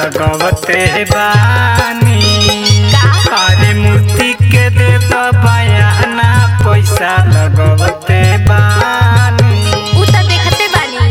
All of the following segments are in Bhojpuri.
लगवते बानी का अरे मूर्ति के दे दो बयाना पैसा लगवते बानी उ त देखते बानी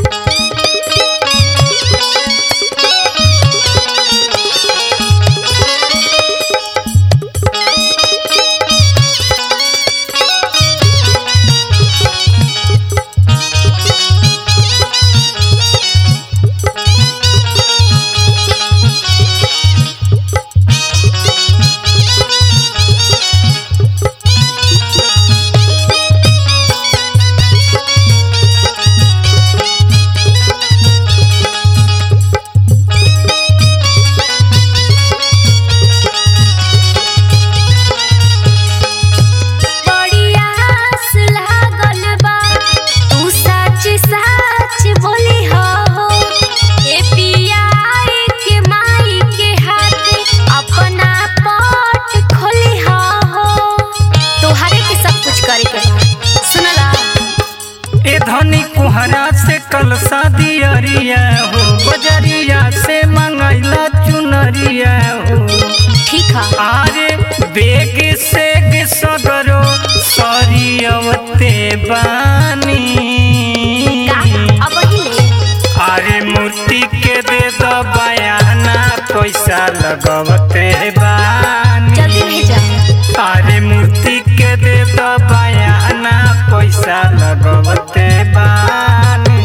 बड़ी आस लागल बा तू सच सच बोली हो ए पियाई के माई के हाथ अपना पट खोली हो तोहरे के सब कुछ करे के बा सुनला ए धनी कुहरा से कल शादी अरिया हो बजरिया से मंगैला चुनरिया हो ठीक है आरे बेग से सगरो सरियवते बानी का अब हिले अरे मूर्ति के दे दो बयाना पैसा लगवते बानी जल्दी भेजा अरे मूर्ति के दे दो बयाना पैसा लगवते बानी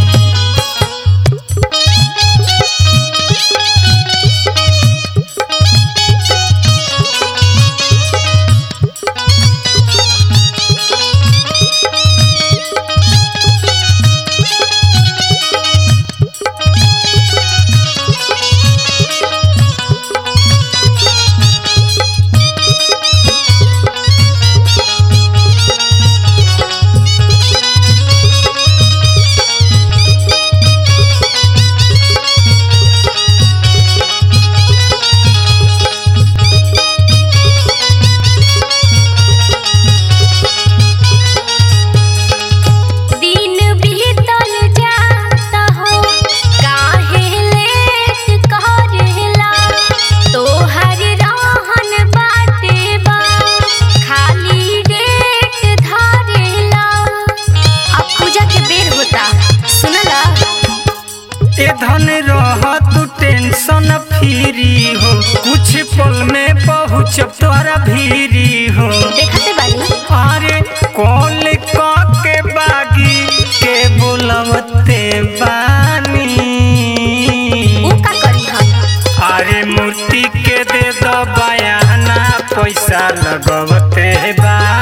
दिन बीतल जाता हो काहे लेट करेला तोहर रहन बाटे बा खाली डेट धरेला अब पूजा के बेर होता सुनला ए धन रह तू टेंशन फ्री हो कुछ पल में पहुँच तोरा भीरी हो देखते बानी अरे कॉल के बागी के बुलवते बानी उ का करी हम अरे मूर्ति के दे दो बयाना पैसा लगवते बा